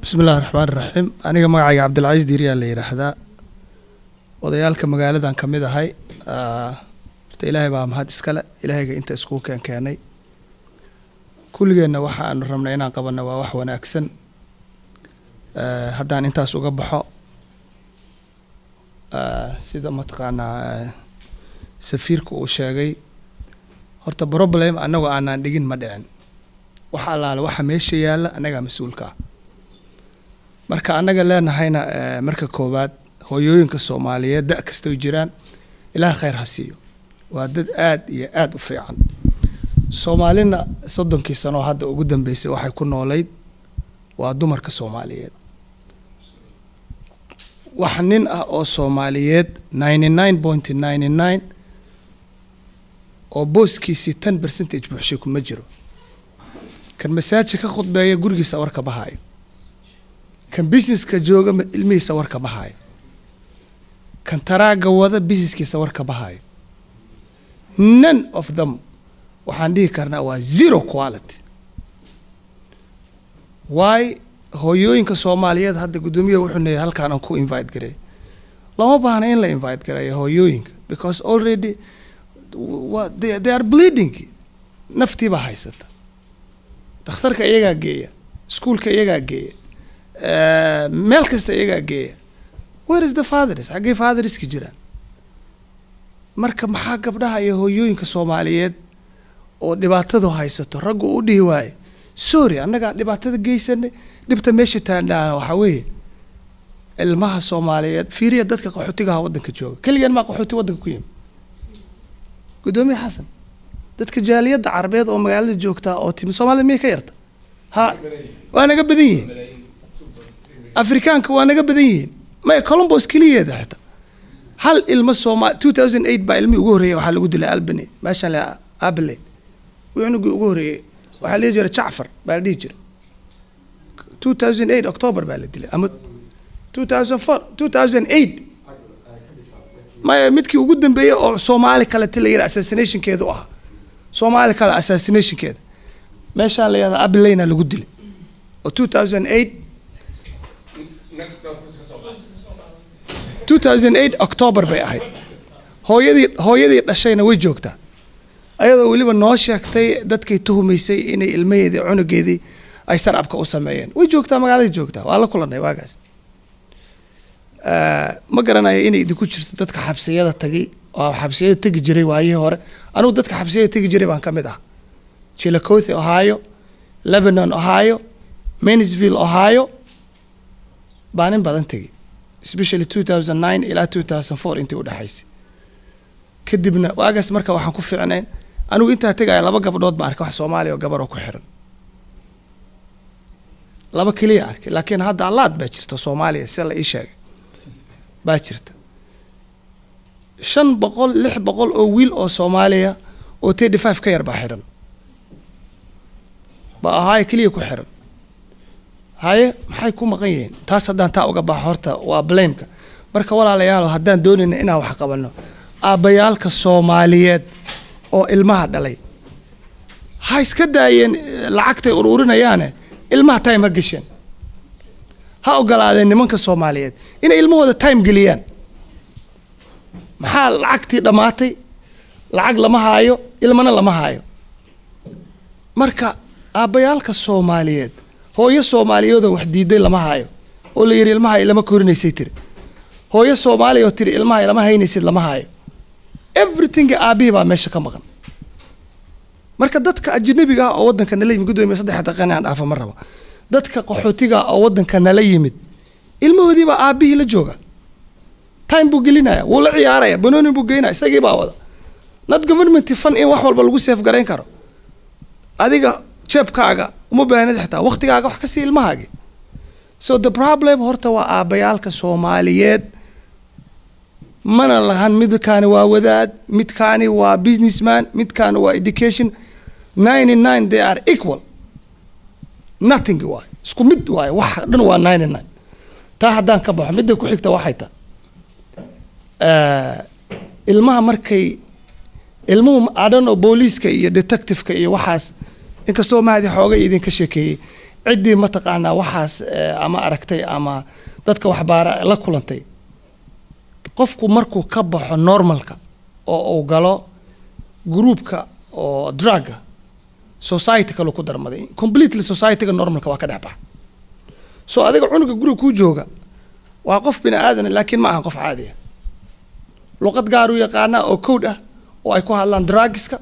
bismi illahi raxmaan iraxiim aniga magacayga cabdilcaziis diiriyaa la yidhaahdaa odayaalka magaaladan ka mid ahay horta ilaahay baa mahad iskale ilaahayga inta iskugu keen keenay kulligeenna waxa aanu rabnay inaan qabanno waa wax wanaagsan haddaan intaas uga baxo sida mataqaanaa safiirka uu sheegay horta problem annagoo aanaan dhigin ma dhicin wax allaale waxa meesha yaalla annagaa mas-uulka ah marka annaga leenahayna marka koowaad hooyooyinka soomaaliyeed da' kastoy jiraan ilaah khayr ha siiyo waa dad aad iyo aada u fiican soomaalina soddonkii sanoo hadda ugu dambeysay waxay ku noolayd waa dumarka soomaaliyeed wax nin ah oo soomaaliyeed ninety nine point ninety nine oo booskiisii ten percentage buuxshay kuma jiro kan masaajid ka khudbeeya gurigiisa warka ma haayo kan businesska jooga ilmihiisa warka ma haayo kan taraaga wada businesskiisa warka ma haayo none of them waxaan dhihi karnaa waa zero quality waay hooyooyinka soomaaliyeed hadda guddoomiyaha wuxuu neeyay halkaan aan ku invite gareey lama baahna in la invite gareeyo hooyooyinka because already wa they, they are bleeding naftii baa haysata dhakhtarka iyagaa geeya iskuolka iyagaa geeya meel kasta iyagaa geeya where is the fathers xaggee fatheriska jiraan marka maxaa gabdhaha iyo hooyooyinka soomaaliyeed oo dhibaatadu haysato raggu u dhihi waaye sorry annagaa dhibaatada geysanay dhibta meesha taandhaana waxaa weeye ilmaha soomaaliyeed fiiriya dadka qaxootigaha waddanka jooga keligeen maa qaxooti waddanka ku yimi guddoomiye xasan dadka jaaliyadda carabeed oo magaalada joogtaa oo timi soomaalida miyay ka yarta ha waa naga badan yihiin afrikaanka waa naga badan yihiin maya colombos keliyeeda xitaa hal ilmo sooma two thousand eight baa ilmihii ugu horreeyay waxaa lagu dilay albany meeshaan la abale cunugii ugu horreeyey waxaa la dhihi jiray jacfar baa la dhihi jiray two thousand eight october baa la dilay ama two thousand four two thousand eight maya midkii ugu dambeeyey oo soomaali kalete la yidhaha assassinationkeeda u ahaa soomaali kale assassinationkeeda meeshaan la yihahda abileyna lagu dilay oo two thousand eight two thousand eight october bay ahayd hooyadii hooyadii dhashayna way joogtaa ayadoo weliba noo sheegtay dadkay tuhumaysay inay ilmaheedii cunugeedii ay sarcabka u sameeyeen way joogtaa magaalada joogtaa waa la kulanay waagaas ma garanayo inay idinku jirto dadka xabsiyada tagay oo xabsiyada tegi jiray waayihii hore anugu dadka xabsiyada tegi jiray baan ka mid ah chilacothe ohio lebanon ohio mansville ohio baa nin badan tegay especially two thousand nine ilaa two thousand four intii udhexaysay kadibna waagaas marka waxaan ku fiicnayn anigu intaa tegaya laba gabdhood baan arkay wax soomaaliya oo gabar oo ku xiran laba keliya arkay laakiin hadda allaad baa jirta soomaaliya si la ii sheegay baa jirta shan boqol lix boqol oo wiil oo soomaaliya oo thirty five ka yar baa xiran ba ahaayo keliya ku xiran haye maxay ku maqan yihiin taas haddaan taa uga baxo horta waa blameka marka walaalayaalo haddaan doonayna inaan wax qabanno aabbayaalka soomaaliyeed oo ilmaha dhalay ha iska daayeen lacagtay uruurinayaane ilmaha time ha gesheen ha ogolaadeen nimanka soomaaliyeed inay ilmahooda time geliyaan maxaa lacagtii dhammaatay lacag lama haayo ilmana lama haayo marka aabbayaalka soomaaliyeed hooyo soomaaliyeedoo wax diiday lama haayo oo la yidhi ilmaha ilama korinaysay tiri hooyo soomaaliya oo tiri ilmaha ilama haynaysid lama haayo everything aabihii baa meesha ka maqan marka dadka ajnabiga ah oo waddanka nala yimid guddoomiya saddex daqiiqan aan dhaafa ma rabo dadka qaxootiga oo waddanka nala yimid ilmahoodii baa aabihii la jooga time buu gelinaya wuu la ciyaaraya banoonin buu geynaya isagii baa wada not government fan in wax walba lagu seef garayn karo adiga jeebkaaga uma baahnid xitaa waktigaaga wax ka sii ilmahaagi so the problem horta waa aabbayaalka soomaaliyeed mana lahan midkaani waa wadaad midkaani waa businessman midkaani waa education ninety nine they are equal nothing waayo isku mid waayo wax dhan waa ninety nine taa haddaan ka baxo midda ku xigta waxay ta ilmaha markay ilmuhu adhano booliiska iyo detectiveka iyo waxaas inkastoo mahadi xooga idinka sheekeeyey ciddii mataqaanaa waxaas eh, ama aragtay ama dadka waxbaara la kulantay qofku markuu ka baxo normalka oo uu galo groupka oo drugga society kalu ku darmaday completely societyga normalka waa ka dhex baxa so adiga cunuga guriga kuu jooga waa qof bini aadan laakiin ma aha qof caadi ah luqad gaar u yaqaanaa oo code ah oo ay ku hadlaan drugska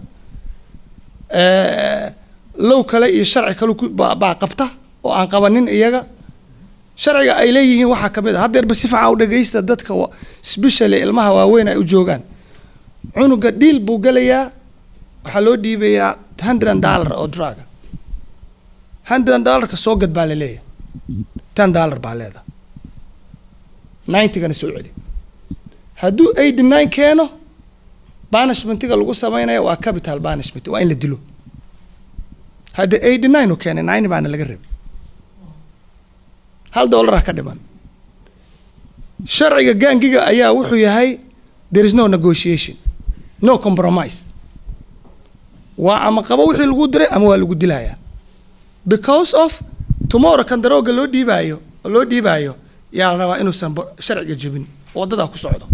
Eh, low kale iyo sharci kale ku- baa baa qabta oo aan qabanin iyaga sharciga ay leeyihiin waxaa ka mid a haddeerba si fiican u dhegeysta dadka wa- especially ilmaha waaweyn ay u joogaan cunuga dhiil buu gelayaa waxaa loo dhiibayaa hundred dollar oo druga hundred dollarka soo gad baa la leeyahay ten dollar baa leedahay ninetygana soo celi hadduu eighty nine keeno banishmentiga lagu sameynaya waa capital banishment waa in la dilo hadda eighty nine u keenay nine baana laga rabay hal dollar ah ka dhiman sharciga gaangiga ayaa wuxuu yahay there is no negotiation no compromise waa ama qabo wixii lagu diray ama waa lagu dilayaa because of tomorrow kan darooga loo dhiibaayo oo loo dhiibaayo yaa la rabaa inuusan bo- sharciga jebin oo waddadaa ku socdo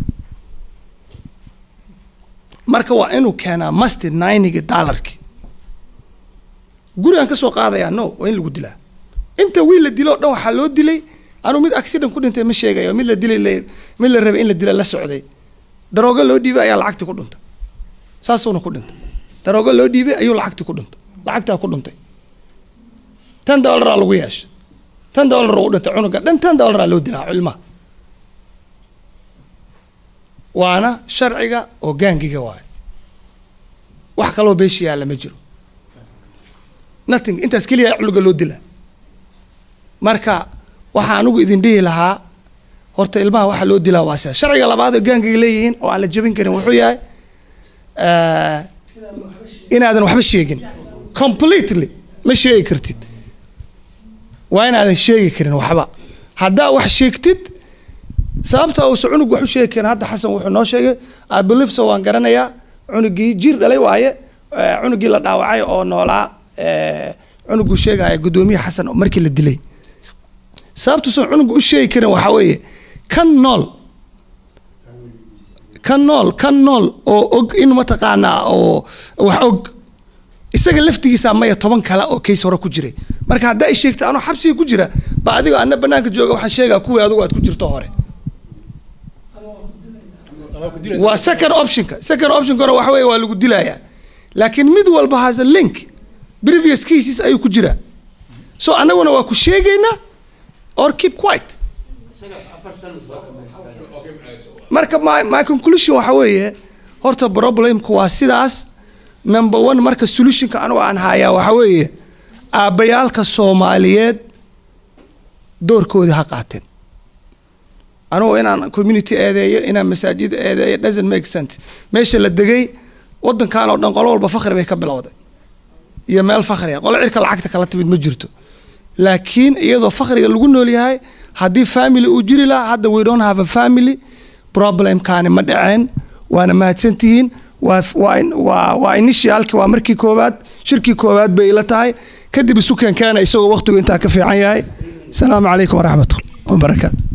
marka waa inuu keenaa masti ninigi dollarki gurigaan ka soo qaadayaa no waa in lagu dilaa inta wiil la dilo o dhan waxaa loo dilay anuu mid accident ku dhintay ma sheegayo mid la dilay la- mid la rabay in la dila la socday daroogo loo dhiibay ayaa lacagtii ku dhuntay saasuuna ku dhintay daroogo loo dhiibay ayuu lacagtii ku dhuntay lacagtaa ku dhuntay ten dollaraa lagu yeeshay ten dollar u dhintay cunuga dhan ten dollaraa loo dilaa cilmaha waana sharciga oo gaangiga waayo wax kaloo beesha yaalla ma jiro nothing intaas keliya cunuga loo dilaa marka waxaa anigu idin dhihi lahaa horta ilmaha waxaa loo dilaa waa sia sharciga labaad oo gaangiga leeyihiin oo aan la jebin karin wuxuu yahay eh, inaadan waxba sheegin completely ma sheegi kartid waa inaadan sheegi karin waxba haddaa wax sheegtid sababta uusa cunug wax u sheegi karin hadda xasan wuxuu noo sheegay I believe so waan garanayaa cunugii jir dhalay waaye eh, cunugii la dhaawacay oo noolaa eh, cunuguu sheegaya guddoomiye xasan oo markii la dilay sababtuusan cunuga u sheegi karin waxaa weeye kan nool kan nool kan nool oo og in mataqaanaa oo wax og isaga laftigiisa maya toban kale oo kays hore ku jiray marka haddaa i sheegta anoo xabsiga ku jira ba adigo ana banaanka jooga waxaan sheegaa kuwii adigu aad ku jirto hore waa second optionka second optionka hore waxa weeye waa lagu dilayaa laakiin mid walba has a link previous cases ayuu ku jiraa so annaguna waa ku sheegaynaa or keep quiet marka my, my conclusion waxa weeye horta problemku waa sidaas number one marka solutionka anigu aan hayaa waxa weeye aabbayaalka soomaaliyeed doorkoodii ha qaateen anugu inaan community eedeeyo inaan masaajid eedeeyo doesn't make sense meesha la degay wadankan oo dhan qolo walba fakri bay ka bilowday iyo meel fakriga qolo cirka lacagta kala timid ma jirto laakiin iyadoo fakriga lagu nool yahay haddii family uu jiri lahaa hadda we don't have a family problemkaani ma dhaceen waana mahadsantihiin waa waa waa waa initialki waa markii koowaad shirkii koowaad bay ila tahay kadib isu keenkeena isagoo waqtigu intaa ka fiican yahay asalaamu calaykum waraxmat wabarakaatu